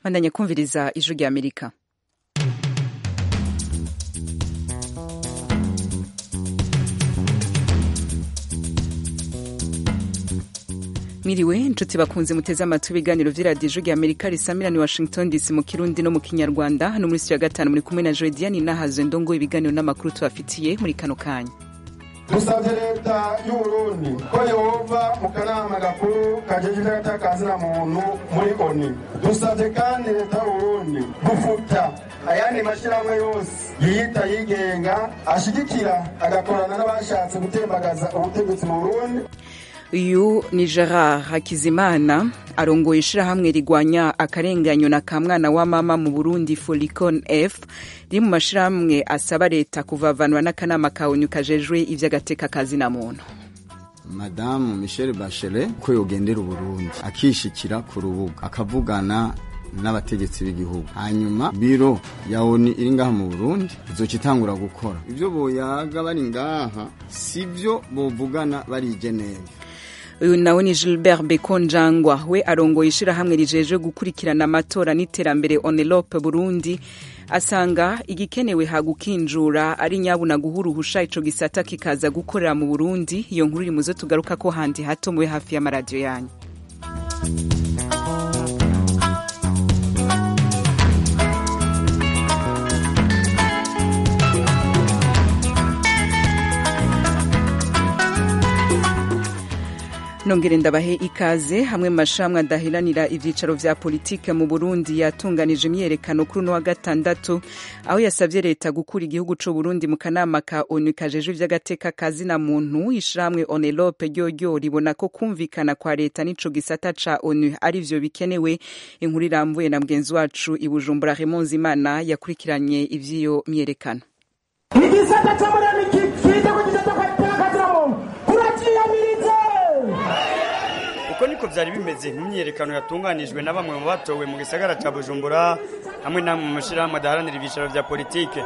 bandanya kumviriza ijwi rya amerika mwiriwe inshuti bakunze muteze amatwi ibiganiro vy'iradiyo ijwi rya amerika risamira ni washington dc mu kirundi no mu kinyarwanda hano muri ya gatanu muri kumwe na jodiani nahazo ndongo ibiganiro n'amakuru tubafitiye muri kano kanya dusabye leta y'uburundi ko yova mu kanama gakuru kajejwe agatakazi muntu muri oni dusabye kandi leta y'uburundi gufuta ayandi mashyirahamwe yose yiyita yigenga ashigikira agakorana n'abashatse gutembagaza ubutegetsi mu burundi uyu ni gerard hakizimana arongoye ishirahamwe rigwanya akarenganyo na ka mwana wa mama mu burundi folicon f riri mu mashirahamwe asaba leta kuvavanura n'akanama ka onu kajejwe ivy'agateka kazina muntu madamu michel bachelet ko yogendera uburundi akishikira ku rubuga akavugana n'abategetsi b'igihugu hanyuma biro ya oni iri ngaha mu burundi izoca itangura gukora ivyo boyaga bari ngaha sivyo bovugana bari i geneve uyu nawe ni gilbert bekonjangwa we arongoye ishirahamwe rijejwe gukurikirana amatora n'iterambere onelope burundi asanga igikenewe hagukinjura ari nyabuna guha uruhusha ico gisata kikaza gukorera mu burundi iyo nkuru iri muzo tugaruka ko handi hato mube hafi y'amaradiyo yanyu nongere ndabahe ikaze hamwe mu mashamwe adahiranira ivyicaro vya politike mu Burundi yatunganije imyerekano kuri uno wa gatandatu aho yasavye leta gukura igihugu c'u Burundi mu kanama ka ONU kajejwe ivy'agateka kazina muntu ishiramwe Onelope ryoryo ribona ko kumvikana kwa leta n'ico gisata ca ONU ari vyo bikenewe inkuru irambuye na mugenzi wacu i Bujumbura Raymond Zimana yakurikiranye ivy'iyo myerekano igisata co muri ONU kifite ku gisata kazina muntu kuraciyamiriza uko niko vyari bimeze mu myiyerekano yatunganijwe na bamwe mu batowe mu gisagara ca bujumbura hamwe namwe mu mashirahamwe adaharanira ibicaro vya politike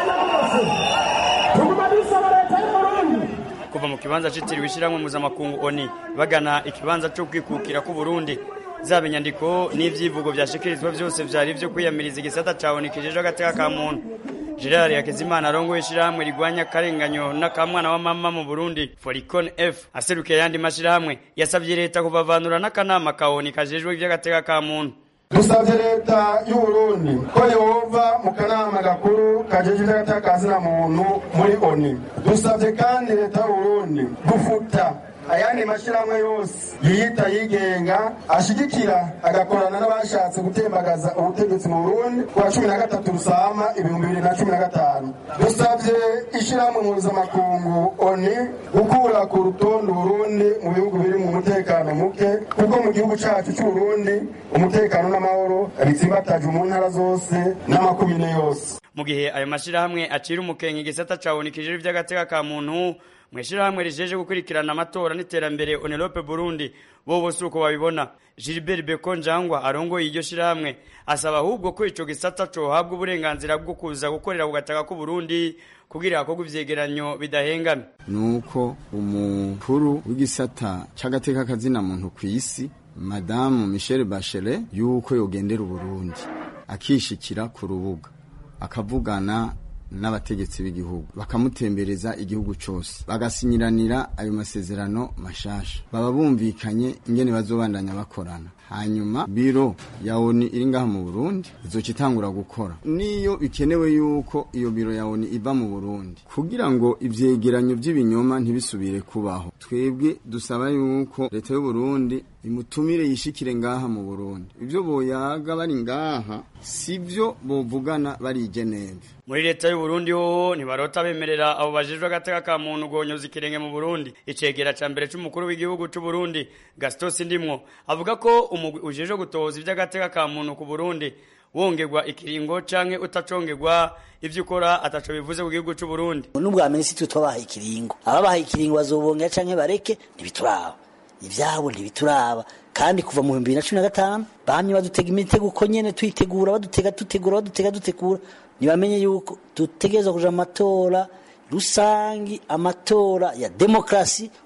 tuguma dusaba leta y'uburundi kuva mu kibanza citiriwe ishirahamwe mpuzamakungu oni bagana ikibanza co kwikukira k'uburundi zaba inyandiko n'ivyivugo vyashikirizwa vyose vyari vyo kwiyamiriza igisata ca oni kijejwe agateka ka muntu gerard hakizimana arongoye ishirahamwe rigwanya akarenganyo n'akamwana wa mama mu burundi foricon f aserukiye ayandi mashirahamwe yasavye leta kubavanura n'akanama ka oni kajejwe ivy'agateka ka muntu dusabye leta y'uburundi ko yova mu kanama gakuru kajejwe agatakazi muntu muri oni dusabye kandi leta y'uburundi gufuta ayandi mashyirahamwe yose yiyita yigenga ashigikira agakorana n'abashatse gutembagaza ubutegetsi mu burundi kuwa cumi na gatatu rusama ibihumbi bibiri na cumi na gatanu dusabye ishyirahamwe mpuzamakungu oni gukura ku rutonde uburundi mu bihugu biri mu mutekano muke kuko mu gihugu cacu c'uburundi umutekano n'amahoro bitsimbataje mu ntara zose n'amakumyine yose mu gihe ayo mashirahamwe acira umukenke igisata ca oni kijejwe ivy'agateka ka muntu mwishirahamwe rijeje gukurikirana amatora n'iterambere Onelope Burundi bo bose uko babibona Gilbert Bekonjangwa arongoye iryo shirahamwe asaba ahubwo ko ico gisata cohabwa uburenganzira bwo kuza gukorera ku gataka k'u Burundi kugira hakorwe ivyegeranyo bidahengame nuko umukuru w'igisata c'agateka kazina muntu kw'isi madamu Michel Bachelet yuko yogendera uburundi akishikira ku rubuga akavugana n'abategetsi b'igihugu bakamutembereza igihugu cose bagasinyiranira ayo masezerano mashasha baba bumvikanye ingene bazobandanya bakorana hanyuma biro ya oni iri ngaha mu burundi izoca itangura gukora niyo bikenewe yuko iyo biro ya oni iva mu burundi kugira ngo ivyegeranyo vy'ibinyoma ntibisubire kubaho twebwe dusaba yuko leta y'uburundi imutumire yishikire ngaha mu burundi ivyo boyaga bari ngaha sivyo bovugana bari i geneve muri leta y'uburundi hoho ntibarota bemerera abo bajejwe agateka ka muntu gonyoza ikirenge mu burundi icegera ca mbere c'umukuru w'igihugu c'uburundi gastos ndimwo avuga ko umugwi ujejwe gutoza ivy'agateka ka muntu ku burundi wongerwa ikiringo canke utacongerwa ivyo ukora ataco bivuze ku gihugu c'uburundi n'ubwa minisitiri twabahaye ikiringo ababahaye ikiringo bazobongera canke bareke ntibituraba ivyabo ntibituraba kandi kuva mu bihumbi bibiri na cumi na gatanu bamye badutega imitego uko nyene tuyitegura badutega dutegura badutega dutegura ntibamenye yuko dutegereza kuja mu matora rusangi amatora ya demokrasi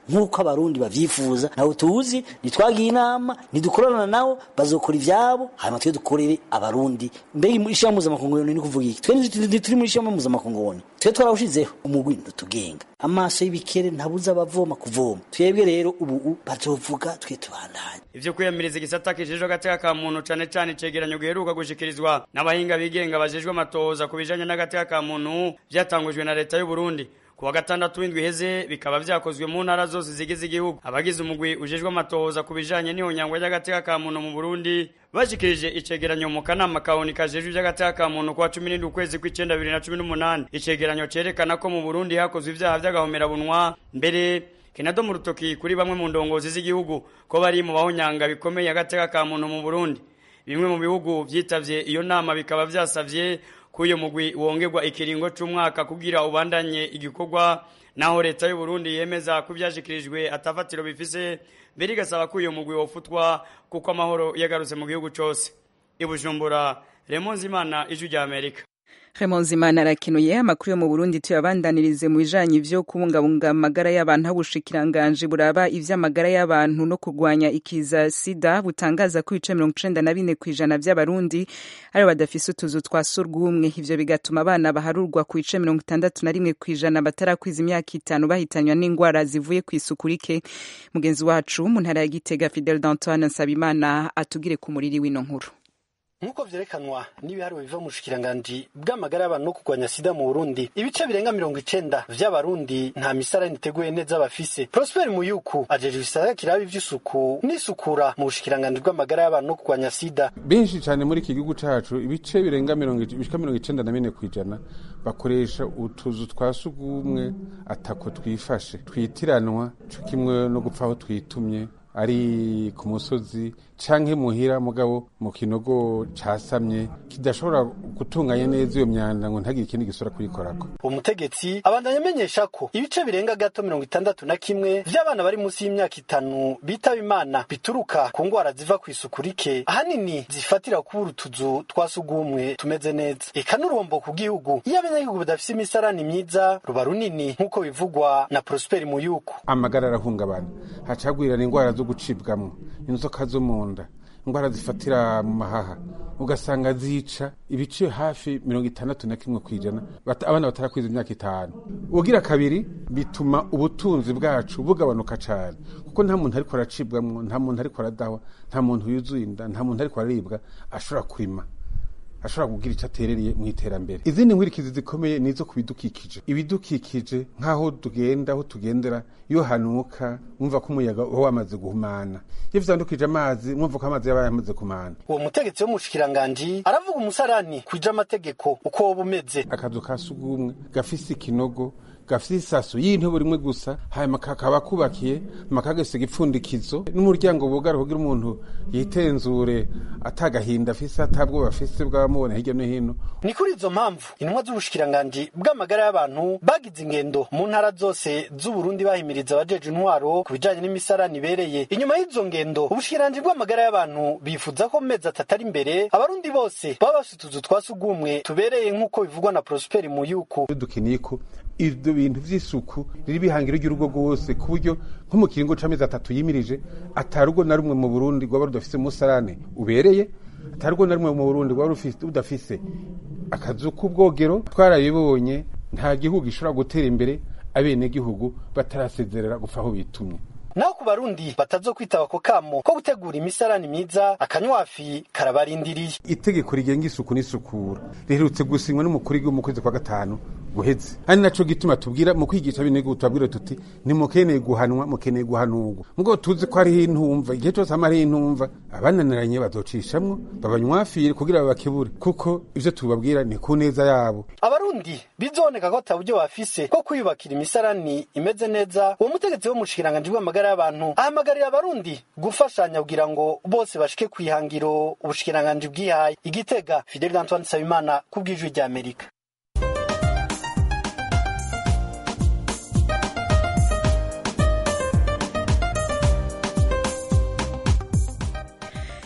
nk'uko abarundi bavyifuza ntawe tuzi ntitwagiye inama ntidukorana nabo bazokora ivyabo hanyuma twe dukorere abarundi mbega ishirahamwe mpuzamakungu ni kuvuga iki twe ntituri muri ishirahamwe mpuzamakungu twe twarawushizeho umugwi ntutugenga amaso y'ibikere ntabuza abavoma kuvoma twebwe rero ubu bazovuga twe tubandanye ivyo kwiyamiriza igisata kijejwe agateka ka muntu cane cane icegeranyo giheruka gushikirizwa n'abahinga bigenga bajejwe amatohoza ku bijanye n'agateka ka muntu vyatangujwe na leta y'u Burundi kuwa gatandatu w'indwi iheze bikaba vyakozwe mu ntara zose zigize igihugu abagize umugwi ujejwe amatohoza ku bijanye n'ihonyangwa ry'agateka ka muntu mu Burundi bashikirije icegeranyo mu kanama kaoni kajejwe ivy'agateka ka muntu kuwa cumi n'indwi ukwezi kw'icenda bibiri na cumi n'umunani icegeranyo cerekana ko mu Burundi hakozwe ivyaha vy'agahomerabunwa mbere Kenado mu rutoki kuri bamwe mu ndongozi z'igihugu ko bari mu bahonyanga bikomeye agateka ka muntu mu Burundi bimwe mu bihugu vyitavye iyo nama bikaba vyasavye kuyo mugwi wongerwa ikiringo c'umwaka kugira ubandanye igikorwa naho leta y'u Burundi yemeza ko vyashikirijwe atafatiro bifise mbere igasaba ko uyo mugwi wofutwa kuko amahoro yagarutse mu gihugu cose ibujumbura Raymond Zimana ijwi rya Amerika Remonzimana arakenuye amakuru yo mu Burundi tuyabandanirize mu bijanye vyo kubungabunga amagara y'abantu ubushikiranganje buraba ivy'amagara y'abantu no kurwanya ikiza sida butangaza ko ibice mirongo icenda na bine kw'ijana vy'abarundi ari badafise utuzu twa surwumwe ivyo bigatuma abana baharurwa ku bice mirongo itandatu na rimwe kw'ijana batarakwiza imyaka itanu bahitanywa n'ingwara zivuye kw'isuku rike mugenzi wacu mu ntara ya Gitega Fidel D'Antoine Nsabimana atugire ku muriri w'ino nkuru nk'uko vyerekanwa n'ibiharuro biva mu bushikiranganji bw'amagara y'abantu no kurwanya sida mu burundi ibice birenga mirongo icenda vy'abarundi nta misarani iteguye neza bafise prosper muyuku ajejwe ibisata kiraba ivy'isuku n'isukura mu bushikiranganji bw'amagara y'abantu no kurwanya sida benshi cane muri iki gihugu cacu ibice birenga mirongo bishika mirongo icenda na bine kw'ijana bakoresha utuzu twa sugumwe atako twifashe twitiranwa co kimwe no gupfa aho twitumye ari ku musozi canke muhira mugabo mu kinogo casamye kidashobora gutunganya neza iyo myanda ngo ntagire ikindi gisura kuyikorako umutegetsi abandanya amenyesha ko ibice birenga gato mirongo itandatu na kimwe vy'abana bari munsi y'imyaka itanu bitaba imana bituruka ku ngwara ziva ku isuku rike ahanini zifatira kubura utuzu twa sugumwe tumeze neza eka n'urumbo ku gihugu iyo abanyagihugu badafise imisarani myiza ruba runini nk'uko bivugwa na prosperi muyuku amagara arahungabana hacagwirana ingwara zo gucibwamwo inzoka zo mu nda ingwara zifatira mu mahaha ugasanga zica ibice hafi mirongo itandatu na kimwe kw'ijana abana batarakwiza imyaka itanu ugira kabiri bituma ubutunzi bwacu bugabanuka cane kuko nta muntu ariko aracibwamwo nta muntu ariko aradahwa nta muntu yuzuye inda nta muntu ariko araribwa ashobora kurima ashobora kugira icyo aterereye mu iterambere izindi nkurikizi zikomeye ni izo ku bidukikije ibidukikije nk'aho tugenda aho tugendera iyo hanuka mwumva ko umuyaga uba wamaze guhumana iyo vyandukije amazi mwumva ko amazi yaba yamaze kumana uwo mutegetsi wo mu bushikiranganji aravuga umusarani kwija amategeko uko woba umeze akazu ka sugumwe gafise ikinogo gafise isaso y'intebe rimwe gusa hanyuma kakaba kubakiye makagasiga ipfundikizo n'umuryango bugara kugira umuntu yitenzure atagahinda afise atabwoba afise bw'abamubona hirya no hino ni kuri izo mpamvu intumwa z'ubushikiranganji bw'amagara y'abantu bagize ingendo mu ntara zose z'uburundi bahimiriza abajeje intwaro ku bijanye n'imisarani ibereye inyuma y'izo ngendo ubushikiranganji bw'amagara y'abantu bifuza ko mu mezi atatu ari imbere abarundi bose baba bafise utuzu twa sugumwe tubereye nk'uko bivugwa na prosperi muyuku dukeneye ko ivyo bintu vy'isuku riri bihangiro ry'urugo rwose ku buryo nko mu kiringo c'amezi atatu yimirije atarugo na rumwe mu burundi rwaba rudafise umusarane ubereye atarugo na rumwe mu burundi rwaba rudafise akazu k'ubwogero twarabibonye nta gihugu gishobora gutera imbere abenegihugu batarasezerera gupfa aho bitumye naho ku barundi batazokwitaba ako kamo ko gutegura imisarani myiza akanywafi karabarindiriye itegeko rigenga isuku n'isukura riherutse gusinywa n'umukuru w'igihugu mu kwezi kwa gatanu guheze ari naco gituma tubwira mu kwigisha abenegihugu tubabwira tuti nimukeneye guhanwa mukeneye guhanurwa mugo tuzi ko hariho intumva igihe cose hama hariho intumva abananiranye bazocishamwo babanywafire kugira babakebure kuko ivyo tubabwira ni ku neza yabo abarundi bizoneka ko ata buryo bafise ko kwiyubakira imisarani imeze neza uwo mutegetsi wo mu bushikiranganji bw'amagara y'abantu ahamagarira abarundi gufashanya kugira ngo bose bashike kwihangiro ubushikiranganji bwihaye igitega fidel antoine nsabimana ku bw'ijwi rya amerika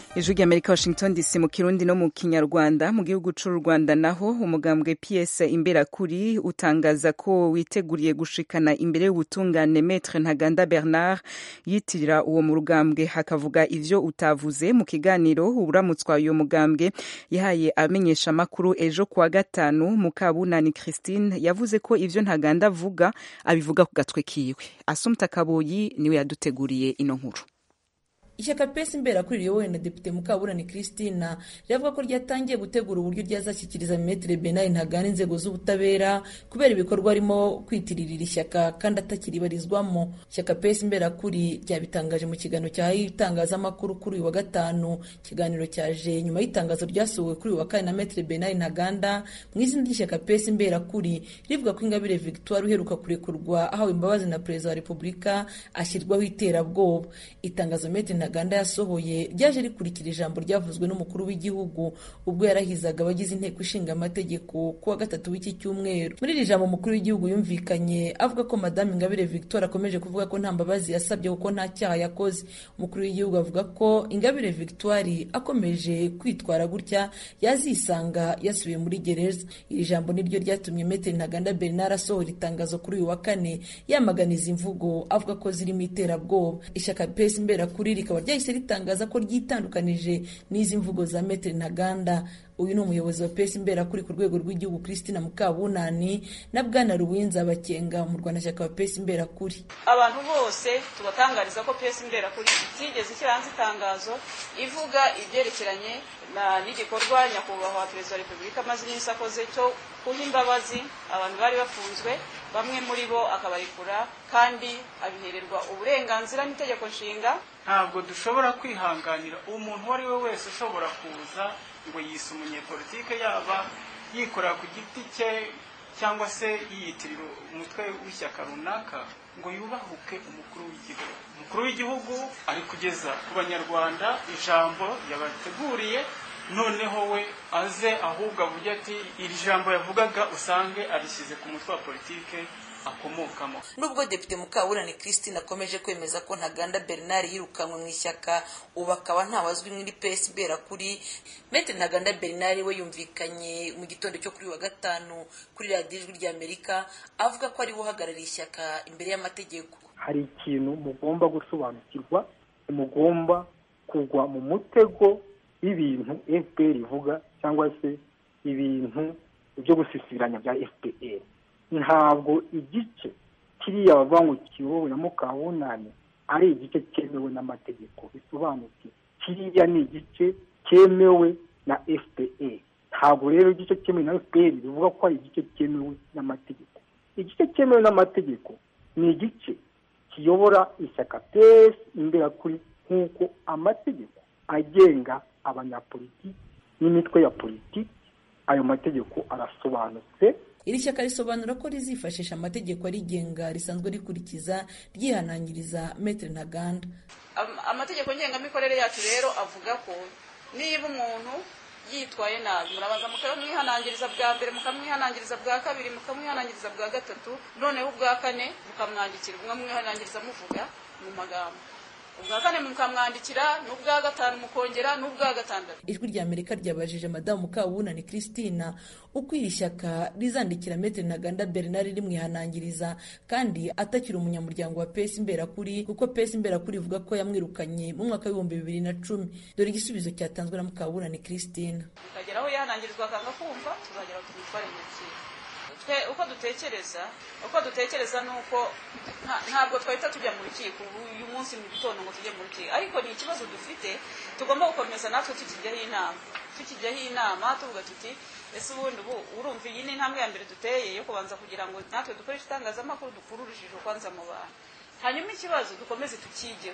ijwi ry'amerika washington dc mu kirundi no mu kinyarwanda mu gihugu c'u rwanda naho umugambwe ps imberakuri utangaza ko witeguriye gushikana imbere y'ubutungane metre ntaganda bernard yitirira uwo mugambwe hakavuga ivyo utavuze mu kiganiro uramutswa uyo mugambwe yahaye amenyesha amakuru ejo kuwa gatanu mukabunani christine yavuze ko ivyo ntaganda avuga abivuga ku gatwe kiwe asumta kaboyi niwe yaduteguriye ino nkuru ishyaka pesi imberakuri riyobowe na depite mukaburani christina riravuga ko ryatangiye gutegura uburyo ryazashyikiriza metere benari ntagana inzego z'ubutabera kubera ibikorwa arimo kwitiririra ishyaka kandi atakiribarizwamo ishyaka pesi imberakuri ryabitangaje mu kiganiro cyahaye itangazamakuru kuri uyu wa gatanu ikiganiro cyaje nyuma y'itangazo ryasohowe kuri uyu wa kane na metere benari ntaganda mu izina ry'ishyaka pesi imberakuri rivuga ko ingabire victoire uheruka kurekurwa ahawe imbabazi na perezida wa repubulika ashyirwaho iterabwoba itangazo metere ntaganda yasohoye ryaje rikurikira ijambo ryavuzwe n'umukuru w'igihugu ubwo yarahizaga abagize inteko ishinga amategeko kuwa gatatu w'iki cyumweru muri iri jambo umukuru w'igihugu yumvikanye avuga ko madamu ingabire victoire akomeje kuvuga ko nta mbabazi yasabye kuko nta cyaha yakoze umukuru w'igihugu avuga ko ingabire victoire akomeje kwitwara gutya yazisanga yasubiye muri gereza iri jambo niryo ryatumye metere ntaganda bernard asohora itangazo kuri uyu wa kane yamaganiza imvugo avuga ko zirimo iterabwoba ishyaka pesi imberakuri rikaba ryahise ritangaza ko ryitandukanije n'izi mvugo za metere ntaganda uyu ni umuyobozi wa pesi imberakuri ku rwego rw'igihugu christina mukabunani na bwana ruwinza bakenga mu rwanashyaka wa pesi imberakuri abantu bose tubatangariza ko pesi imberakuri itigeze ishyira hanze itangazo ivuga ibyerekeranye n'igikorwa nyakubahwa perezida wa repubulika amaze iminsi akoze cyo guha imbabazi abantu bari bafunzwe bamwe muri bo akabarekura kandi abihererwa uburenganzira n'itegeko nshinga ntabwo dushobora kwihanganira umuntu uwo ari we wese ushobora kuza ngo yise umunyepolitike yaba yikorera ku giti cye cyangwa se yiyitirira umutwe w'ishyaka runaka ngo yubahuke umukuru w'igihugu umukuru w'igihugu ari kugeza ku banyarwanda ijambo yabateguriye noneho we aze ahubwo avuge ati iri jambo yavugaga usange arishyize ku mutwe wa politike akomokamo nubwo depite mukaburani christine akomeje kwemeza ko ntaganda bernard yirukanwe mu ishyaka ubu akaba ntawazwi muri pesi kuri mete ntaganda bernard we yumvikanye mu gitondo cyo kuri wa gatanu kuri radiyo ijwi ry'amerika avuga ko ari we uhagarariye ishyaka imbere y'amategeko hari ikintu mugomba gusobanukirwa mugomba kugwa mu mutego w'ibintu fpr ivuga cyangwa se ibintu byo gusisiranya bya fpr ntabwo igice kiriya bavuga ngo kiyobowe na mukabunani ari igice cyemewe n'amategeko bisobanuye kiriya ni igice cyemewe na fpr ntabwo rero igice cyemewe na fpr bivuga ko ari igice cyemewe n'amategeko igice cyemewe n'amategeko ni igice kiyobora ishyaka pesi imberakuri nk'uko amategeko agenga abanyapolitiki n'imitwe ya politiki ayo mategeko arasobanutse iri shyaka risobanura ko rizifashisha amategeko arigenga risanzwe rikurikiza ryihanangiriza metere ntaganda amategeko ngengamikorere yacu rero avuga ko niba umuntu yitwaye nabi murabanza mukamwihanangiriza bwa mbere mukamwihanangiriza bwa kabiri mukamwihanangiriza bwa gatatu noneho ubwa kane mukamwandikira mwamwihanangiriza muvuga mu magambo ubwa kane mukamwandikira n'ubwa gatanu mukongera n'ubwa gatandatu ijwi rya amerika ryabajije madamu mukabunani christina uko iri shyaka rizandikira metere ntaganda bernard rimwihanangiriza kandi atakiri umunyamuryango wa pesi imberakuri kuko pesi imberakuri ivuga ko yamwirukanye mu mwaka w'ibihumbi bibiri na cumi dore igisubizo cyatanzwe na mukabunani christina tukagera aho yihanangirizwa akanga kumva tuzagera tumutware mu rukiko twe uko dutekereza uko dutekereza ni uko ntabwo twahita tujya mu rukiko uyu munsi mu gitondo ngo tujye mu rukiko ariko ni ikibazo dufite tugomba gukomeza natwe tukijyaho inama tukijyaho inama tuvuga tuti ese ubundi ubu urumva iyi ni intambwe ya mbere duteye yo kubanza kugira ngo natwe dukoreshe itangazamakuru dukure urujijo kwanza mu bantu hanyuma ikibazo dukomeze tukigeho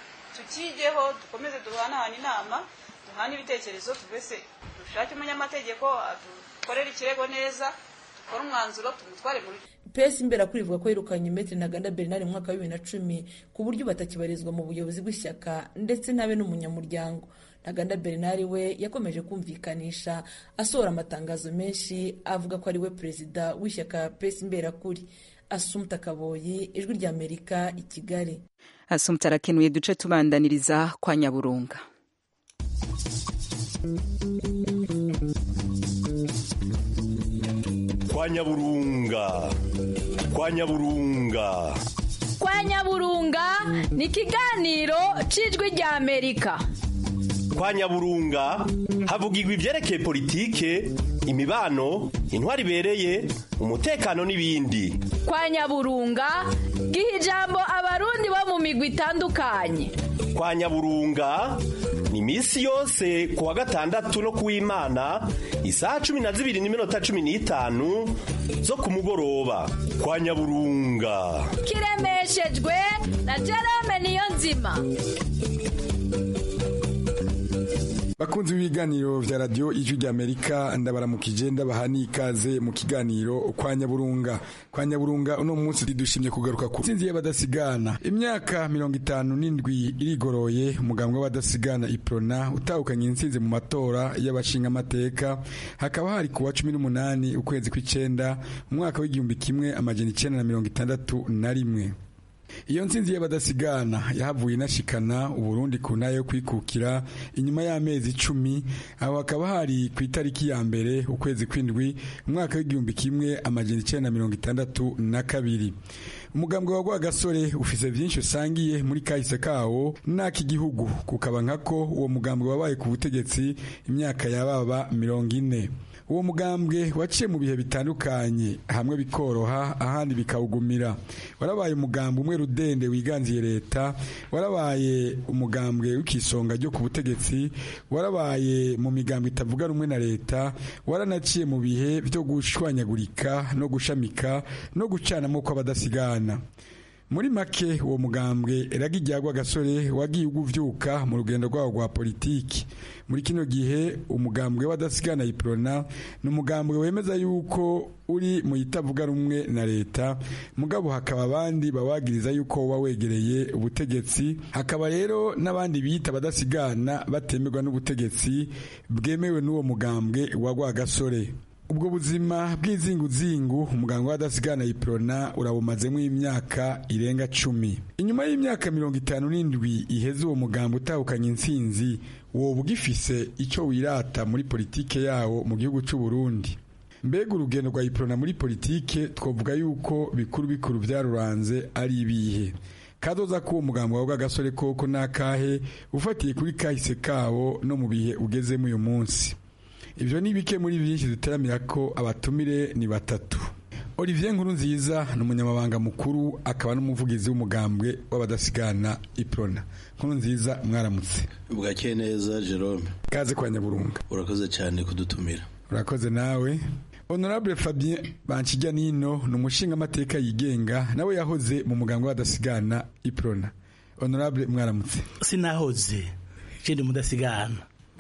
tukigeho dukomeze duhanahane inama duhane ibitekerezo tuvese dushake umunyamategeko dukorere ikirego neza dukore umwanzuro tumutware muri pesi imbere ivuga ko yirukanye metere ntaganda bernard mu mwaka wa bibiri na cumi ku buryo batakibarizwa mu buyobozi bw'ishyaka ndetse ntabe n'umunyamuryango ntaganda bernard we yakomeje kumvikanisha asohora amatangazo menshi avuga ko ari we perezida w'ishyaka pesi imberakuri asumta kaboyi ijwi ry'amerika i kigali asumta arakenuye duce tubandaniriza kwa nyaburunga kwa nyaburunga kwa nyaburunga kwa nyaburunga ni ikiganiro cy'ijwi rya amerika kwa nyaburunga havugirwa ibyerekeye politike imibano intwari ibereye umutekano n'ibindi kwa nyaburunga giha ijambo abarundi bo mu migwi itandukanye kwa nyaburunga ni iminsi yose ku wa gatandatu no ku w'imana isaha cumi na zibiri n'iminota cumi n'itanu zo ku mugoroba kwa nyaburunga kiremeshejwe na jerome niyo nzima bakunzi b'ibiganiro vya radio ijwi ry'amerika ndabaramukije ndabaha n'ikaze mu kiganiro kwa nyaburunga kwa nyaburunga uno munsi dushimye kugaruka ku nsinzi y'abadasigana imyaka mirongo itanu n'indwi irigoroye umugambwe w'abadasigana iprona utahukanye intsinzi mu matora y'abashingamateka hakaba hari kuwa cumi n'umunani ukwezi kw'icenda umwaka w'igihumbi kimwe amajana icenda na mirongo itandatu na rimwe iyo nsinzi y'abadasigana yahavuye inashikana uburundi ku ntara yo kwikukira inyuma y'amezi icumi aho hakaba hari ku itariki ya mbere ukwezi kw'indwi umwaka w'igihumbi kimwe amajana icenda na mirongo itandatu na kabiri umugambwe wa rwagasore ufise vyinshi usangiye muri kahise kawo n'ak'igihugu kukaba nkako uwo mugambwe wabaye ku butegetsi imyaka yababa mirongo ine uwo mugambwe waciye mu bihe bitandukanye hamwe bikoroha ahandi bikawugumira warabaye umugambwe umwe rudende wiganziye leta warabaye umugambwe w'ikisonga ryo ku butegetsi warabaye mu migambwe itavuga rumwe na leta waranaciye mu bihe byo gushwanyagurika no gushamika no gucanamo kw'abadasigana muri make uwo mugambwe ragijyagwa gasore wagiye uguvyuka mu rugendo rwawo rwa politiki muri kino gihe umugambwe w'adasigana iprona ni umugambwe wemeza yuko uri mu itavuga rumwe na leta mugabo hakaba abandi babagiriza yuko uba wegereye ubutegetsi hakaba rero n'abandi biyita abadasigana batemerwa n'ubutegetsi bwemewe n'uwo mugambwe wa rwagasore ubwo buzima bw'izinguzingu umuganga w'adasigana iprona urabumazemo imyaka irenga cumi inyuma y'imyaka mirongo itanu n'indwi iheze uwo muganga utahukanye intsinzi woba ugifise icyo wirata muri politike yawo mu gihugu cy'u Burundi mbega urugendo rwa iprona muri politike twavuga yuko bikuru bikuru byaruranze ari ibihe kazoza ko uwo muganga wawe w'agasore koko n'akahe ufatiye kuri kahise kawo no mu bihe ugezemo uyu munsi ibyo ni bike muri byinshi duteramira ko abatumire ni batatu olivier nkuru nziza ni umunyamabanga mukuru akaba n'umuvugizi w'umugambwe w'abadasigana iprona nkuru nziza mwaramutse bwakeye neza jerome kaze kwa nyaburunga urakoze cyane kudutumira urakoze nawe honorable fabien banshijya nino ni umushingamateka yigenga nawe yahoze mu mugambwe w'abadasigana iprona honorable mwaramutse sinahoze ndi mudasigana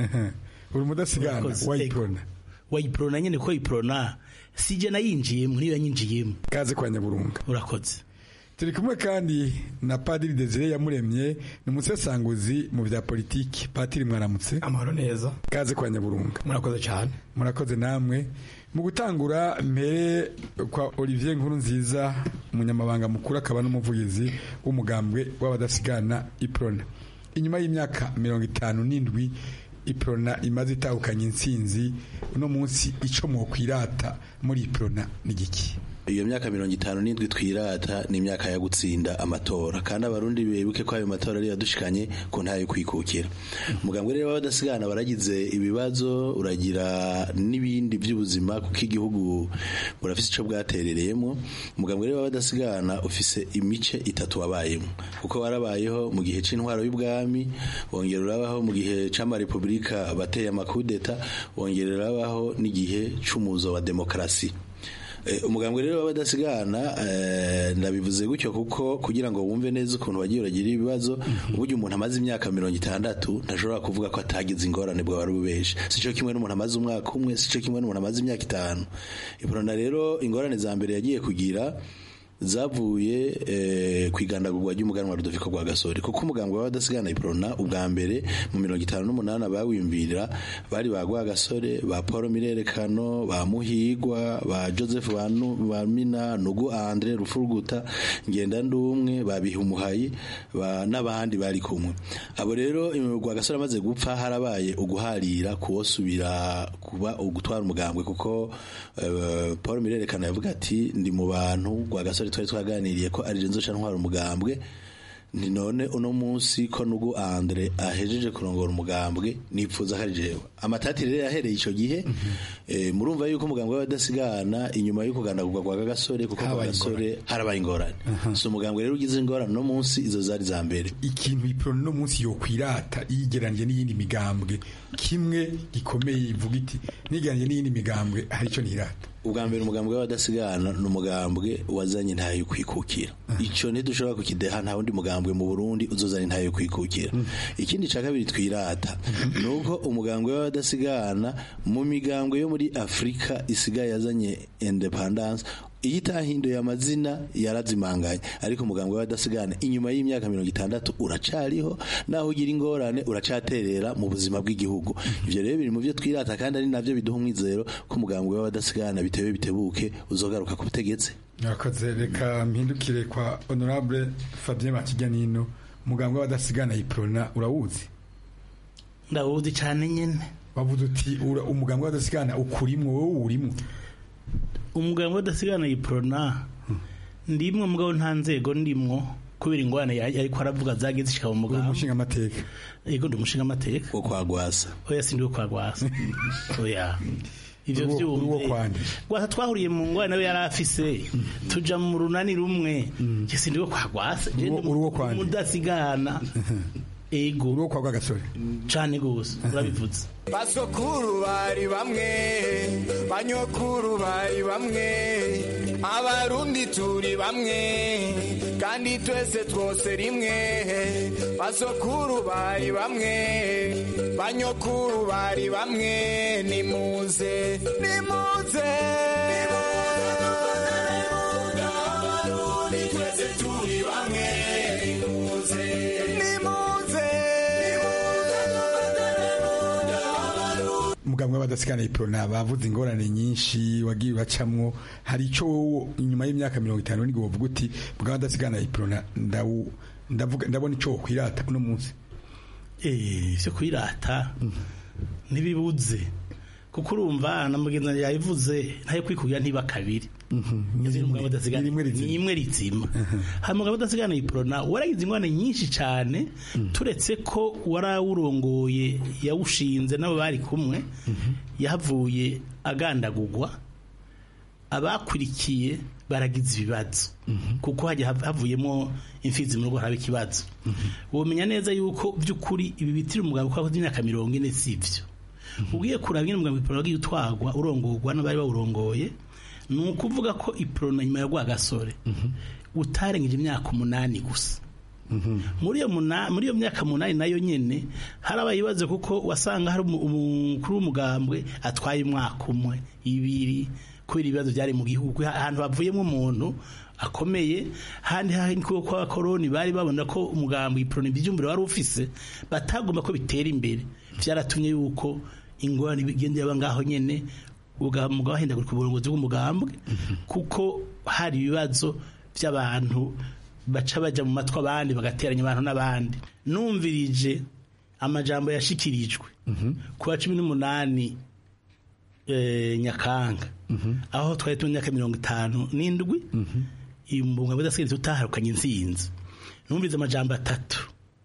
uri mudasigana wayiprona wayiprona nyene ko yiprona sije nayinjiyemo niyo yanyinjiyemo kaze kwa nyaburunga urakoze turi kumwe kandi na padiri desire yamuremye ni umusesanguzi mu bya politiki patiri mwaramutse amahoro neza kaze kwa nyaburunga murakoze cyane murakoze namwe mu gutangura mbere kwa olivier nkuru nziza umunyamabanga mukuru akaba n'umuvugizi w'umugambwe w'abadasigana iprona inyuma y'imyaka mirongo itanu n'indwi iprona imaze itahukanye intsinzi uno munsi icyo mwokwirata muri iprona ni giki iyo myaka mirongo itanu n'indwi twirata ni imyaka yo gutsinda amatora kandi abarundi bibuke ko ayo matora ari yadushikanye ku ntayo kwikukira umugambwe rero w'abadasigana baragize ibibazo uragira n'ibindi by'ubuzima kuko igihugu burafise icyo bwaterereyemo umugambwe rero w'abadasigana ufise imice itatu wabayemo kuko warabayeho mu gihe c'intwaro y'ubwami wongera urabaho mu gihe c'amarepubulika bateye amakudeta wongera urabaho n'igihe c'umuzo wa demokarasi umugambwe rero w'abadasigana ndabivuze gutyo kuko kugira ngo wumve neza ukuntu wagiye uragira ibibazo uburyo umuntu amaze imyaka mirongo itandatu ntashobora kuvuga ko atagize ingorane bwa wari ubeje si cyo kimwe n'umuntu amaze umwaka umwe si cyo kimwe n'umuntu amaze imyaka itanu iporona rero ingorane za mbere yagiye kugira zavuye eh, ku igandagurwa ry'umuganwa Rudoviko rwa Gasore kuko umugambwe w'abadasigana iprona ubwa mbere mu mirongo itanu n'umunani abawimbirira bari ba Gasore ba Paul Mirerekano ba Muhigwa ba Joseph Banu ba Mina Nugu Andre Rufuruguta ngenda ndumwe ba Bihumuhayi ba n'abandi bari kumwe abo rero rwa Gasore amaze gupfa harabaye uguharira kuwosubira kuba ugutwara umugambwe kuko eh, Paul Mirerekano yavuga ati ndi mu bantu rwa Gasore twari twaganiriye ko ari nzoca ntwara umugambwe ni none uno munsi ko nugu Andre ahejeje kurongora umugambwe nipfuza ko ari jewe amatati rero yahereye ico gihe eh, murumva yuko umugambwe w'abadasigana inyuma yo kugandagurwa kwa gasore kuko kwa Habaye gasore harabaye ingorane so umugambwe rero ugize ingorane no munsi izo zari za mbere ikintu iprona no munsi yo kwirata yigeranje n'iyindi migambwe kimwe gikomeye ivuga iti nigeranje n'iyindi migambwe hari ico nirata ubwa mbere umugambwe w'abadasigana ni umugambwe wazanye ntayo yo kwikukira icyo ntidushobora kukideha nta wundi mugambwe mu burundi uzozana intayo yo kwikukira ikindi cya kabiri twirata ni uko umugambwe w'abadasigana mu migambwe yo muri afurika isigaye yazanye independence iyo itahinduye amazina yarazimanganye ariko umugambwe w'abadasigana inyuma y'imyaka mirongo itandatu uracariho naho ugira ingorane uracaterera mu buzima bw'igihugu ivyo rero biri mu byo twirata kandi ari navyo biduha umwizero ko umugambwe w'abadasigana bitewe bitebuke uzogaruka ku butegetsi mwakoze reka mpindukire kwa honorable Fabien Makiganino umugambwe w'abadasigana iprona urawuzi ndawuzi cyane nyene bavuze uti ura- umugambwe w'abadasigana ukurimwo wowe urimwo umugambwe w'adasigana iprona ndimwe mugabo nta nzego ndimwo kubera ingorane yari ariko aravuga zagiye zishika mu mugambwe umushinga amateka yego ndi umushinga amateka wo kwagwasa oya sindi wo kwagwasa oya ivyo Uri wo- uri wo vyumve kwande. gwasa twahuriye mu ngorane nawe yari afise tuja mu runani rumwe je sindi wo kwagwasa je ndi uri wo kwande. umudasigana ego uri wo kwagwa gasore cane gose urabivuze basokuru bari bamwe banyokuru bari bamwe abarundi turi bamwe kandi twese twose rimwe basokuru bari bamwe banyokuru bari bamwe nimuze nimuze abarundi twese turi bamwe nimuze nimuze umugambwe w'abadasigana iprona bavuze ingorane nyinshi wagiye bacamwo hari ico wowe inyuma y'imyaka mirongo itanu nibwo wovuga uti mugambwe w'abadasigana iprona ndawu ndavuga ndabona ico wokwirata uno munsi eh cyo kwirata ntibibuze kuko urumva na mugenzi wanjye yabivuze ntayo kwikubira ntiba kabiri ni imwe rizima hanyuma umugabo udasigana iprona waragize ingorane nyinshi cyane turetse ko warawurongoye yawushinze n'abo bari kumwe yahavuye agandagurwa abakurikiye baragize ibibazo kuko hajya hav- havuyemo imfizi mu rugo haraba ikibazo womenya neza yuko by'ukuri ibi bitiri umugabo ko akoze imyaka mirongo ine si byo ugiye kuraba nyine umugabo iprona wagiye utwagwa urongorwa n'abari bawurongoye ni ukuvuga ko iprona nyuma ya rwagasore utarengeje imyaka umunani gusa muri iyo muna- muri iyo myaka munani nayo nyene harabaye ibibazo kuko wasanga hari umu- umukuru w'umugambwe atwaye umwaka umwe ibiri kubera ibibazo byari mu gihugu ahantu havuyemo umuntu akomeye handi handi kuko kwa koroni bari babona ko umugambwe iproni byumvire wari ufise batagomba ko bitera imbere byaratumye yuko ingorane bigenda yaba ngaho nyene umugabo ahindagurika uburongozi bw'umugambwe kuko hari ibibazo by'abantu baca baja mu matwi abandi bagateranya abantu n'abandi numvirije amajambo yashikirijwe ku wa cumi n'umunani eh, nyakanga aho twari turi mu myaka mirongo itanu n'indwi imbunga budasigariza utaharukanye intsinzi numvirize amajambo atatu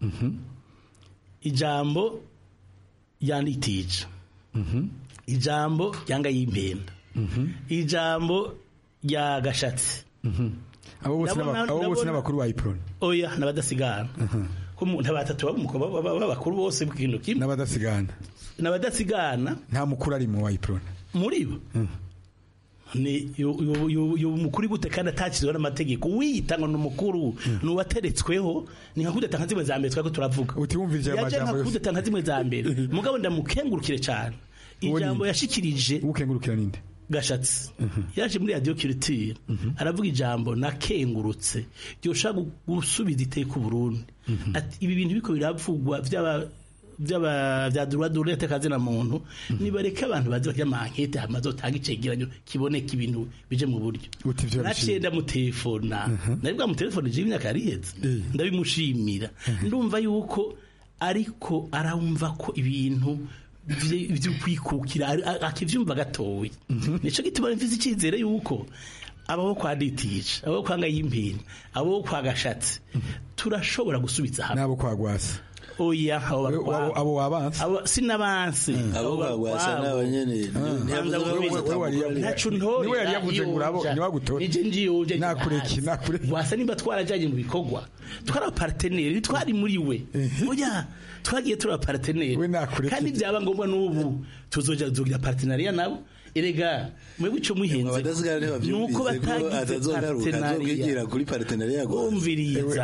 ijambo ryanditije ijambo ryanga y'impenda ijambo rya gashatsi abo bose Ndabona- n'aba- abo bose ndabona- n'abakuru ba iprona oya n'abadasigana ko mu- nta batatu b'abakuru bose bw'ikintu kimwe n'abadasigana n'abadasigana nta mukuru ari mu wa iprona muri bo ni yo- yo- yo- yo mukuru gute kandi atakizweho n'amategeko wiyita ngo ni umukuru ni uwateretsweho ni nka kudeta nka zimwe za mbere twari ko turavuga utiwumvirije aya yaje nka majambo yose kudeta nka zimwe za mbere mugabo ndamukengurukire cyane ijambo yashikirije ukengurukira ninde gashatsi yaje muri radiyo kiritire aravuga ijambo nakengurutse ryoshaka gusubiza iteka uburundi ati ibi bintu biko biravugwa by'aba byaba bya droit de l'homme kazina muntu nibareke abantu bazi bakya mankete hamaze utanga icegeranyo kiboneka ibintu bije mu buryo ivyo naciye ndamutelefona nari bwa mutelefone je imyaka yariheze ndabimushimira ndumva yuko ariko arawumva ko ibintu vye- vyo kwikukira ari- a- akivyumva gatoya nico gituma mfise icizere yuko abo kwa ditisha abo kwa ngayimpinga abo kwa gashatsi turashobora gusubiza hamwe nabo kwa gwasa oya abo bakwa- abo wabanse abo sinabanse Abo bagwasa nabo nyene ntiyavuze ko biza atangura ntacu ntore niwe yari yavuze ngo urabo ntiwagutore nije njiyuje nakureki nakureki wasa nimba twarajanye mu bikorwa twari abaparteneri twari muri we oya twagiye turi abaparteneri kandi byaba ngombwa n'ubu tuzoja tugira partenariat nabo erega mwebwe ico muhenze abadasigara nuko ntibavyumvise ko batagize atazogaruka azokwigira partenariat kuri partenariat gusa umviriza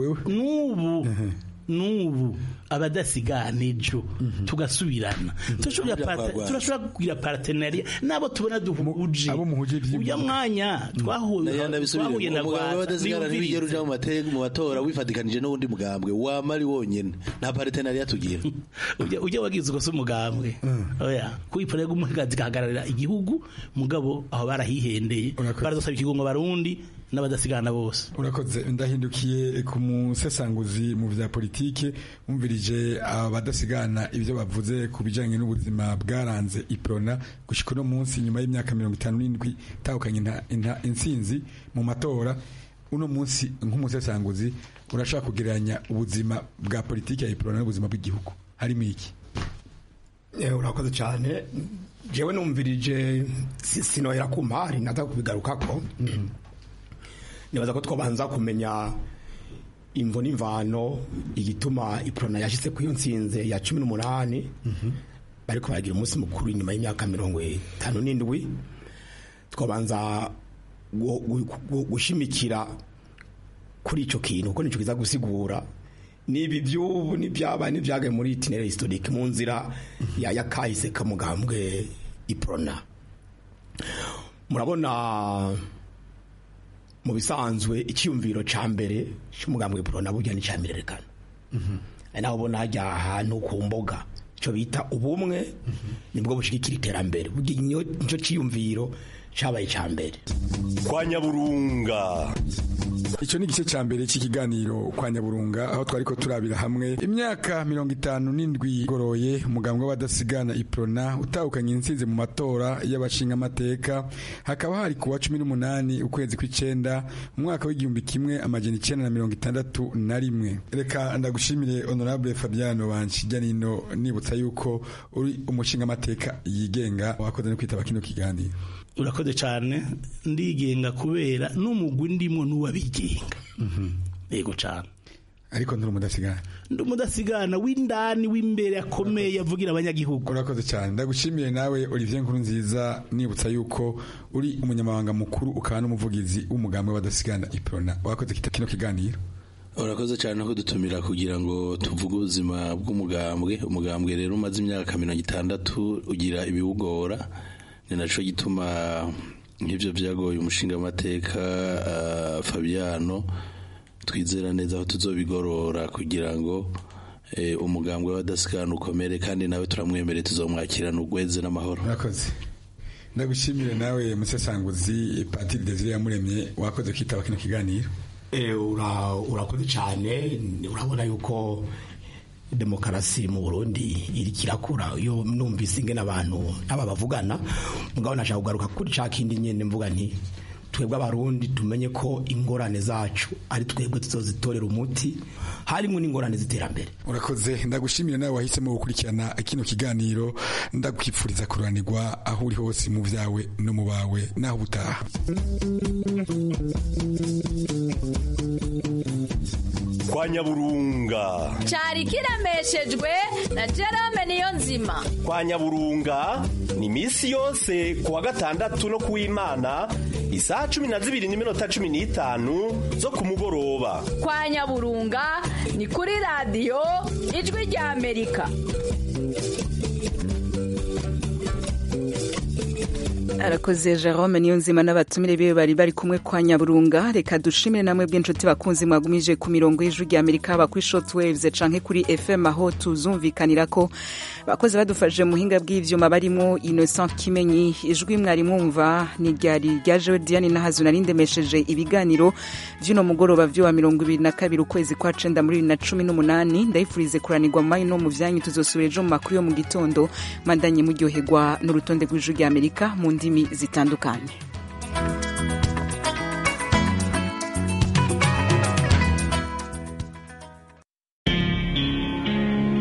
n'ubu n'ubu abadasigana ejo tugasubirana turashobora Kuja parte- kwagwana. turashobora kugira partenariat nabo tubona duhuje ujya mwanya twahuye Naya ndabisubire twahuye na umugambwe Rwasa, w'abadasigara ntibigera uja mu mateka mu matora wifatikanije n'uwundi mugambwe wama ari wonyene nta partenariat tugira ujya ujya wagize uko se umugambwe oya kwiporera umugazi gahagararira igihugu mugabo aho barahihendeye baradusaba ikigongo barundi n'abadasigana bose urakoze ndahindukiye ku musesanguzi mu vya politike umvirije abadasigana ibyo bavuze ku bijanye n'ubuzima bwaranze iprona gushika uno munsi nyuma y'imyaka mirongo itanu n'indwi itahukanye inta- inta- intsinzi mu matora uno munsi nk'umusesanguzi urashaka kugereranya ubuzima bwa politike ya iprona n'ubuzima bw'igihugu harimo iki Eh, urakoze cyane jewe numvirije si- sinohera ku mpari naza kubigarukako nibaza ko twabanza kumenya imvo n'imvano igituma iprona yashyize ku iyo nsinze ya cumi n'umunani bariko baragira umunsi mukuru inyuma y'imyaka mirongo itanu n'indwi twabanza gu- gu- gu- gushimikira kuri ico kintu kuko nico kiza gusigura nibi by'ubu n'ibyabaye n'ibyagaye muri itinere historique mu nzira ya yakahise kamugambwe iprona murabona mu bisanzwe icyumviro ca mbere cy'umugambwe iprona burya ni ca mirerekano ari naho ubona hajya ahantu ku mboga icyo bita ubumwe nibwo bushigikira iterambere burya niyo- nico cyiyumviro cabaye ca mbere kwa nyaburunga icyo ni igice cya mbere cy'ikiganiro kwa nyaburunga aho twari ko turabira hamwe imyaka mirongo itanu n'indwi igoroye umugambwe w'abadasigana iprona utahukanye intsinzi mu matora y'abashingamateka hakaba hari ku wa cumi n'umunani ukwezi kw'icenda mu mwaka w'igihumbi kimwe amajana icenda na mirongo itandatu na rimwe reka ndagushimire honorable fabiano banshijya nino nibutsa yuko uri umushingamateka yigenga wakoze no kwitaba kino kiganiro urakoze cyane ndigenga kubera n'umugwi ndimo n'uwabigenga yego cyane ariko nturi umudasigana ndi umudasigana w'indani w'imbere akomeye yavugira abanyagihugu urakoze cyane ndagushimiye nawe Olivier Nkuru nziza nibutsa yuko uri umunyamabanga mukuru ukaba n'umuvugizi w'umugambi w'abadasigana iprona wakoze kita kino kiganiro urakoze cyane no kudutumira kugira ngo tuvuge ubuzima bw'umugambwe umugambwe rero umaze imyaka mirongo itandatu ugira ibiwugora ni naco gituma nk'ivyo vyagoye umushingamateka uh, fabiano twizera neza aho tuzobigorora kugira ngo eh, umugambwe w'abadasigana ukomere kandi nawe turamwemere tuzomwakirana ugweze n'amahoro urakoze ndagushimire nawe musesanguzi Patiri Desire yamuremye wakoze kwitaba kino kiganiro Eh, ura- urakoze cyane urabona yuko demokarasi mu burundi iriko irakura iyo numvise ingene abantu aba bavugana mugabo nashaka kugaruka kuri ca kindi nyene mvuga nti twebwe abarundi tumenye ko ingorane zacu ari twebwe tuzozitorera umuti harimo n'ingorane z'iterambere urakoze ndagushimire nawe wahisemo gukurikirana kino kiganiro ndakwifuriza kuranirwa aho uri hose mu vyawe no mu bawe naho ubutaha kwa nyaburunga cyari kiremeshejwe na Jerome niyo nzima kwa nyaburunga ni misi yose kuwa gatandatu no kuw'imana isaha cumi na zibiri n'iminota cumi n'itanu zo ku mugoroba kwa nyaburunga ni kuri radiyo ijwi rya amerika arakoze jerome niyo nzima n'abatumire biwe bari bari kumwe kwa nyaburunga reka dushimire namwe bw'inshuti bakunzi mwagumije ku mirongo y'ijwi rya amerika haba kuri short waves canke kuri fm aho tuzumvikanira ko bakoze badufashije muhinga bw'ivyuma barimo innocent kimenyi ijwi mwari mwumva ni ryari ryajewe diane nahazu nari ndemesheje ibiganiro vy'uno mugoroba vy'uwa mirongo ibiri na kabiri ukwezi kwa cenda muri bibiri na cumi n'umunani ndayifurize kuranirwa mu mayi no mu vyanyu tuzosubira ejo mu makuru yo mu gitondo mandanye muryoherwa n'urutonde rw'ijwi rya amerika mu ndimi zitandukanye